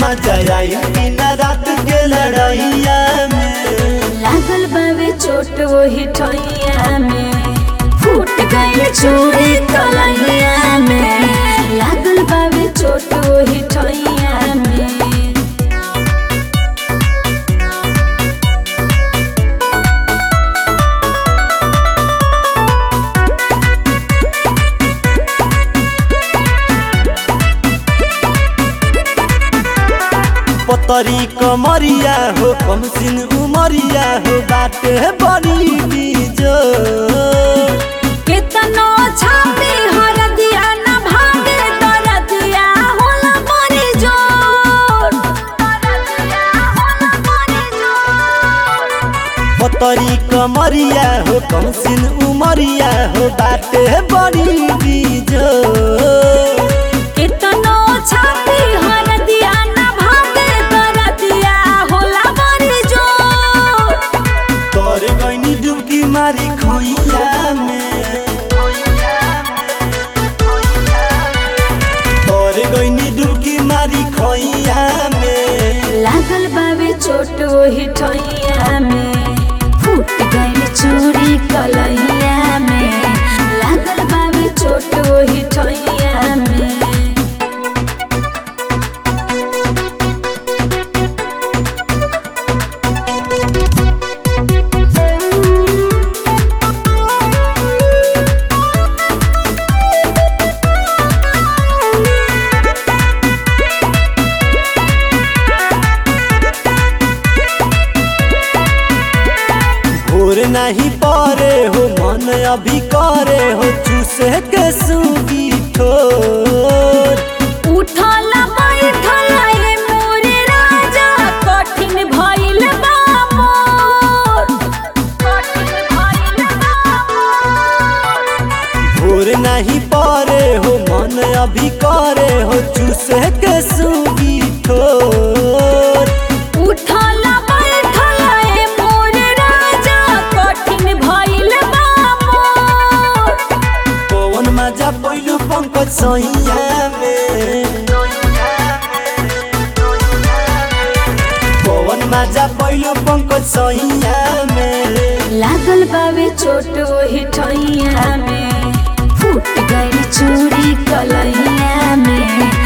मजा आई दिन रात के लड़ाइया में लागल बावे चोट वही ठैया में फूट गई चूड़ी कलैया में लागल बावे चोट वही ठैया में पतरी कमरिया हो कम सिन उमरिया हो बाटे बड़ी बीजो केतनो छाती हर दिया न भागे तर दिया होला मरी जोर तर दिया होला मरी जोर पतरी कमरिया हो कम सिन उमरिया हो बाटे बड़ी बीजो केतनो छाती हर दिया न भागे तर दिया होला मरी जोर तोर गईनी डुबकी मारी खोइया में तोर गईनी डुबकी मारी खोइया में लागल बावे चोट वही ठैया में फूट गई चूड़ी कलैया में लागल बावे चोट वही ठैया में भोर नहीं पारे हो मन अभी करे हो चूसे के सूगी ठोर उठल बैठल ए मोरे राजा कठिन भइल बा मोर कठिन भइल बा मोर भोर नहीं पारे हो मन अभी करे हो चूसे के सूगी ठोर उठल बैठल ए मोरे राजा कठिन भइल बा मोर पवन मजा पहिलो पंकज सैया में पवन मजा पहिलो पंकज सैया में लागल बावे चोट वही ठैया में फूट गई चूड़ी कलैया में